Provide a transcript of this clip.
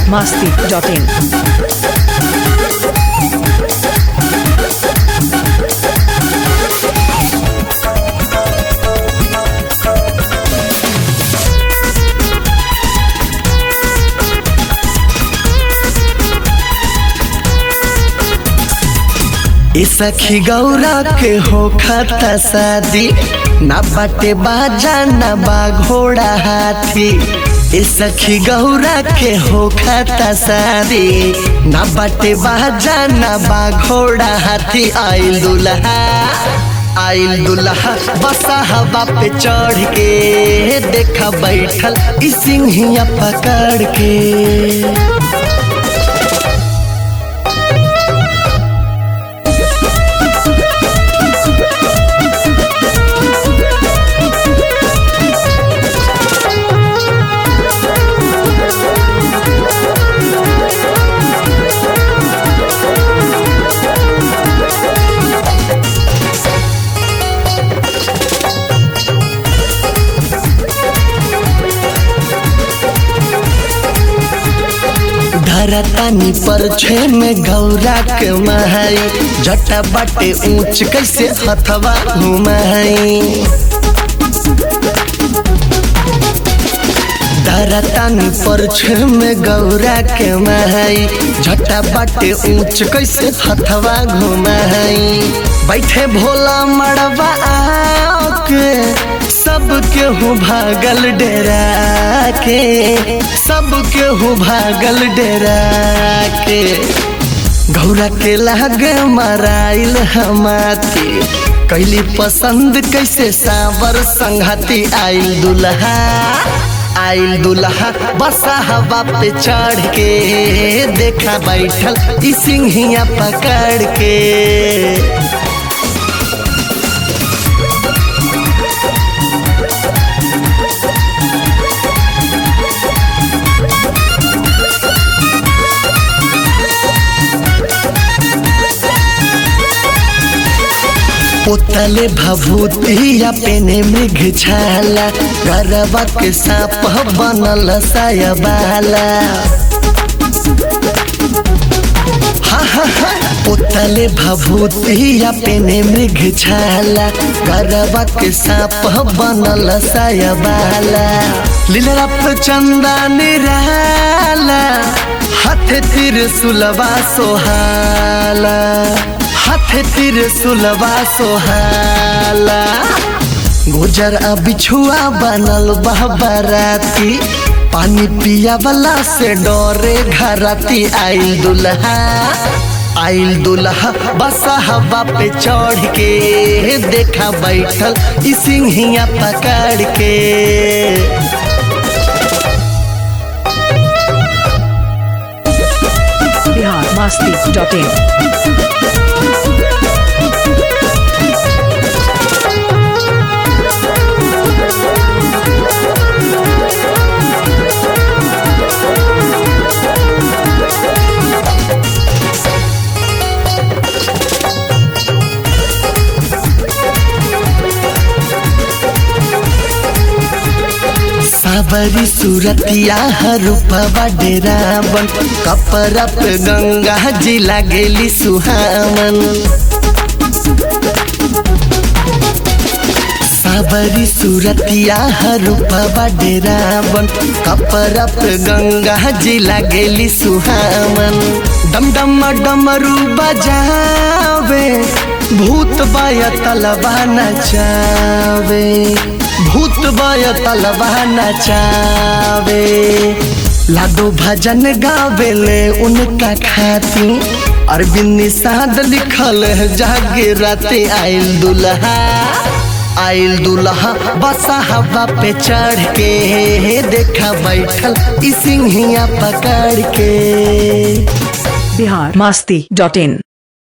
masti.in. ए सखी गौरा के हो खाता शादी ना बाटे बाजा ना बा घोड़ा हाथी ए सखी गौरा के हो खाता शादी ना बाटे बाजा ना बा घोड़ा हाथी आइल दुल्हा आइल दुल्हा बसा हवा पे चढ़ के देखा बैठल ई सिंहिया पकड़ के धरतानी पर छे में गौरा के महई जटा बाटे ऊंच कैसे हथवा घुमाई धरतानी पर छे में गौरा के महई जटा बाटे ऊंच कैसे हथवा घुमाई बैठे भोला मड़वा आके सबके हूँ भागल डेरा के सबके हूँ भागल डेरा के गौरा के लाग मराइल हमाती कैली पसंद कैसे सावर संघाती आइल दुल्हा आइल दुल्हा बसा हवा पे चढ़ के देखा बैठल ई सिंहिया पकड़ के पोतले भभूतिया पेने मृग छाला गरबा के सांप बनल सायबाला हा हा हा पोतले भभूतिया पेने मृग छाला गरबा के सांप बनल सायबाला लीला पे चंदा निराला हाथ तिर सुलवा सोहाला हाथ तिर सुलवा सोहाला गुजर आ बिछुआ बनल बहबराती पानी पिया वाला से डरे घराती आइल दुल्हा आइल दुल्हा बसा हवा पे चढ़ के देखा बैठल ई सिंहिया पकड़ के Bihar masti.in. सावरी सूरतिया रूपवा डेरावन कपड़ा पे गंगा जी लागेली सुहावन सावरी सूरतिया रूपवा डेरावन कपड़ा पे गंगा जी लागेली सुहावन डम डम डमरू बजावे भूत बाया तलबा नचावे भूत बाय तलबा नचावे लाडो भजन गावेले उनका खाती अरविंद निषाद लिखल है जागे राते आइल दुल्हा आइल दुल्हा बसा हवा पे चढ़ के देखा बैठल ई सिंहिया पकड़ के Bihar masti.in.